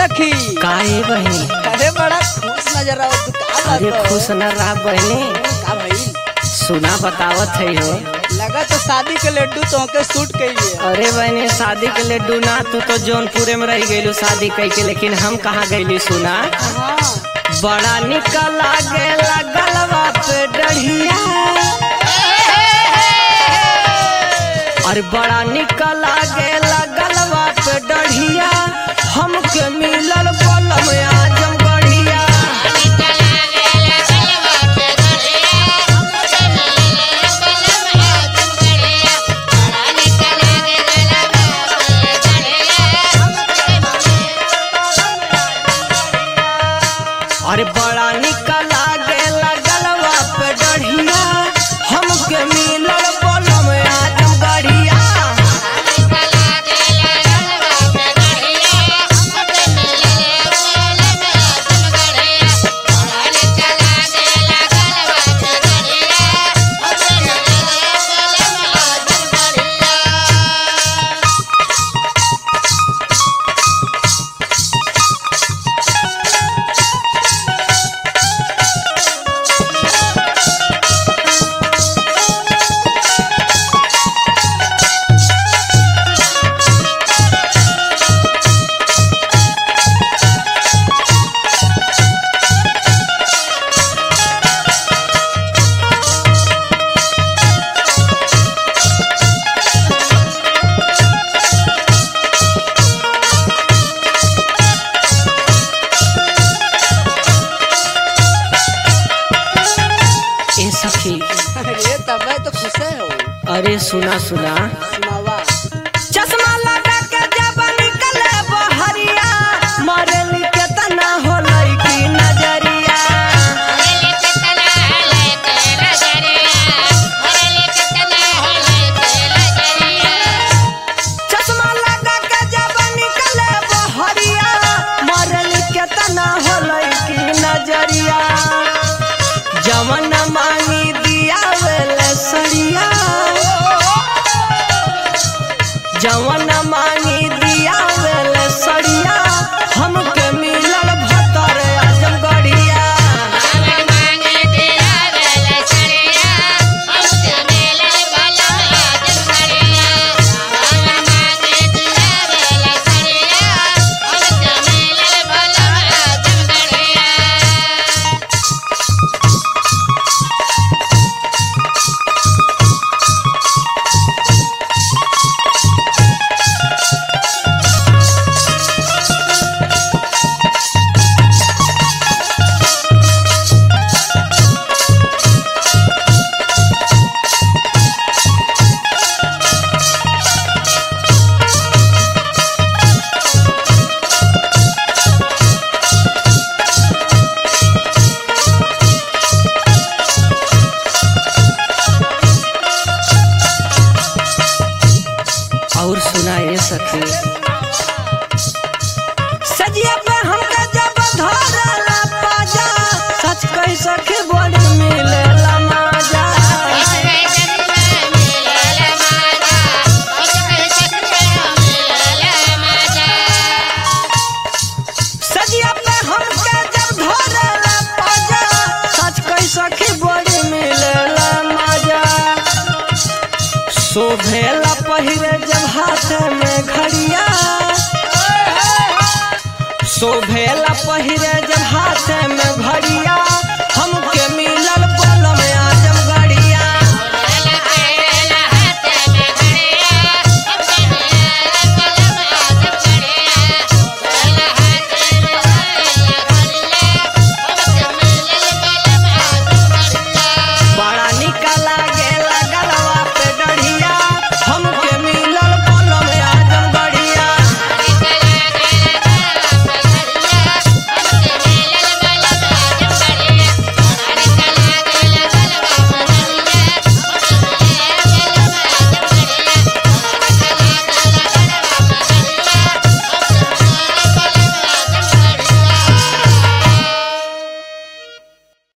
सखी काहे बहनी अरे बड़ा खुश नजर आओ तू का बात अरे हो? खुश न रहा बहनी का भइल सुना बतावत है हो लगा तो शादी के लड्डू तोहके सूट कइले अरे बहनी शादी के लड्डू ना तू तो जौनपुरे में रह गईलू शादी कई के लेकिन हम कहाँ गईली सुना हाँ बड़ा निकल गेला गलवा पे डढ़िया अरे बड़ा निकल गेला गलवा पे डढ़िया हमके मिलल बलम आजम गढ़िया अरे बड़ा निकल गेला गलवा पे डढ़िया हमके मिलल बलम आजम गढ़िया ए सखी अरे तब तो खुश है हो अरे सुना सुना सुनावा चश्मा लगा के जब निकले बहरिया मरली के तना हो लड़की नजरिया चश्मा लगा के जब निकले बहरिया मरली के तना हो लड़की नजरिया जवन मांगी दिया वेले सरिया जवन मांगी दिया वेले सरिया हमके मिलल भतर आजमगढ़िया और सुना ये सखी सजिया पे हमके जब धरला पाजा सच कह सखी बड़ी मिलेला माजा सजिया पे हमके जब धरला पाजा सच कह सखी बड़ी मिलेला माजा शोभेला पहिरे जब हाथ में घड़िया शोभेला पहिरे जब